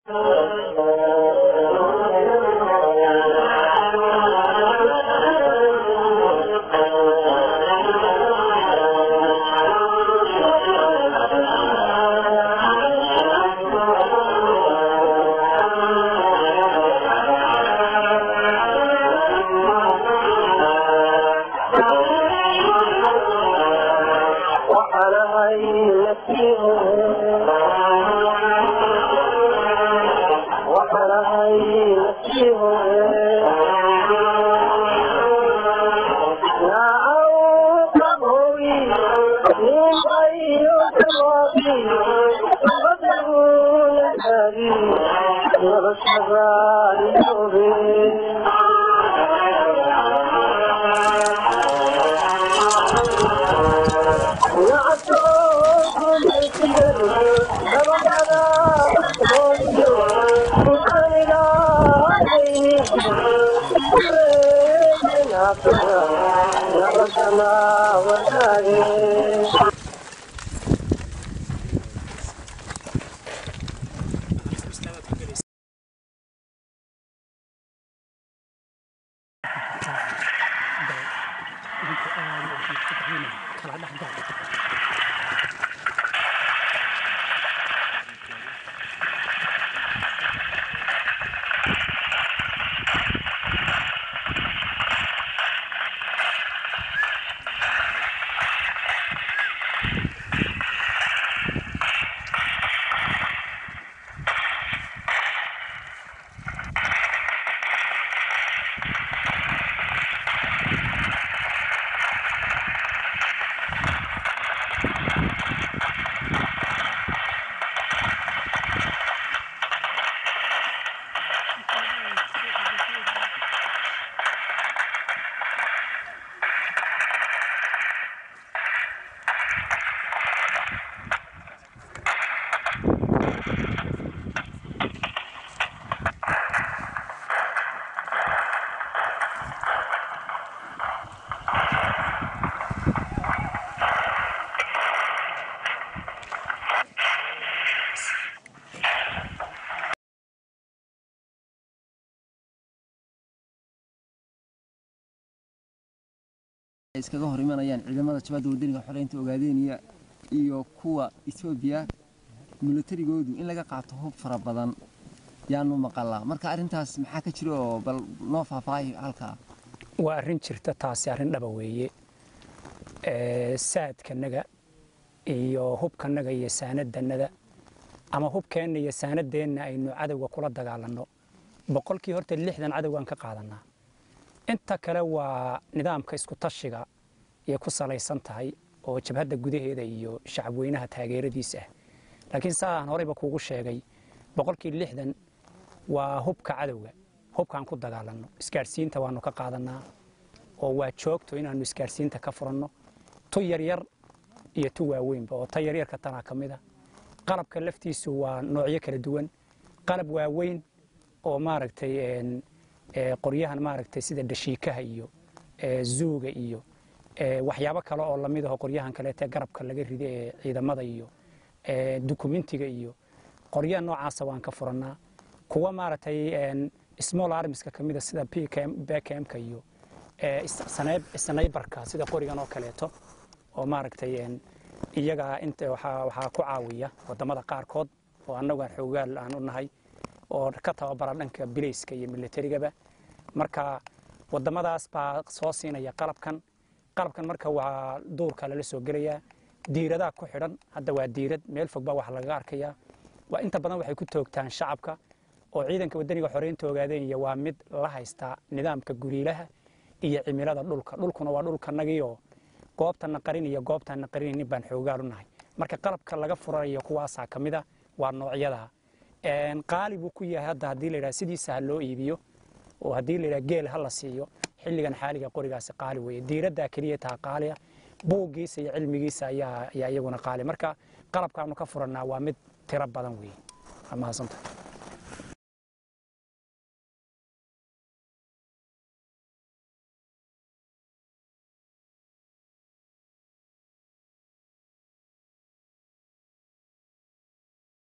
iskaga hor imanayaan ciidamada jabadda wadaniga xoreynta ogaadeenaya iyo kuwa etoobiya milatarigoodu in laga qaato hub fara badan yaanu maqalaa marka arrintaas maxaa ka jira oo bal noo faahfaahi halkaa waa arrin jirta taasi arrin dhaba weeye saadkanaga iyo hubkanaga iyo saanadanada ama hubkeenna iyo saanadeenna aynu cadowga kula dagaalanno boqolkii horta lixdan cadowgaan ka qaadanaa inta kale waa nidaamka isku tashiga ayay ku salaysan tahay oo jabhadda gudaheeda iyo shacabweynaha taageeradiisa ah laakiin saaan horeyba kuugu sheegay boqolkii lixdan waa hubka cadowga hubkaan ku dagaalanno isgaadhsiinta waanu ka qaadanaa oo waa joogto inaannu isgaadhsiinta ka furanno tu yaryar iyo tu waaweynba oo ta yaryarka tanaa ka mid a qalabka laftiisu waa noocyo kala duwan qalab waaweyn oo maaragtay qoryahan maaragtay sida dhashiikaha iyo zuuga iyo waxyaabo kale oo lamid aho qoryahan kaleete garabka laga rida ee ciidamada iyo dukumentiga iyo qoryaha noocaasa waan ka furannaa kuwa maaragtay small armiska ka mida sida bkmka iyo snaybarka sida qorigan oo kaleeto oo maaragtay iyaga inta waxaa ku caawiya wadamada qaarkood oo annagu xoogaal aan u nahay oo ka tababara dhanka bilayska iyo militarigaba marka wadamadaas baa soo siinaya qalabkan qalabkan marka waa duurka lala soo gelayaa diiradaa ku xidhan hadda waa diirad meel fog baa wax lagaga arkayaa waa inta badan waxay ku toogtaan shacabka oo ciidanka wadaniga xoreynta ogaadeenaya waa mid la haystaa nidaamka guriilaha iyo cimilada dhulka dhulkuna waa dhulkanagiioo goobtana qarin iyo goobtaana qarinaynin baan xoogaal u nahay marka qalabka laga furanayo kuwaasaa ka mid a waa noocyada qaali buu ku yahay hadda haddii layidhaha sidiisa ha loo iibiyo oo haddii layidhaha geel ha la siiyo xilligan xaaliga qorigaasi qaali weeye diiraddaa keliya taa qaaliya buuggiisa iyo cilmigiisa ayaa ayaa iyaguna qaali marka qalabkaanu ka furannaa waa mid tiro badan weeye waa mahadsantahay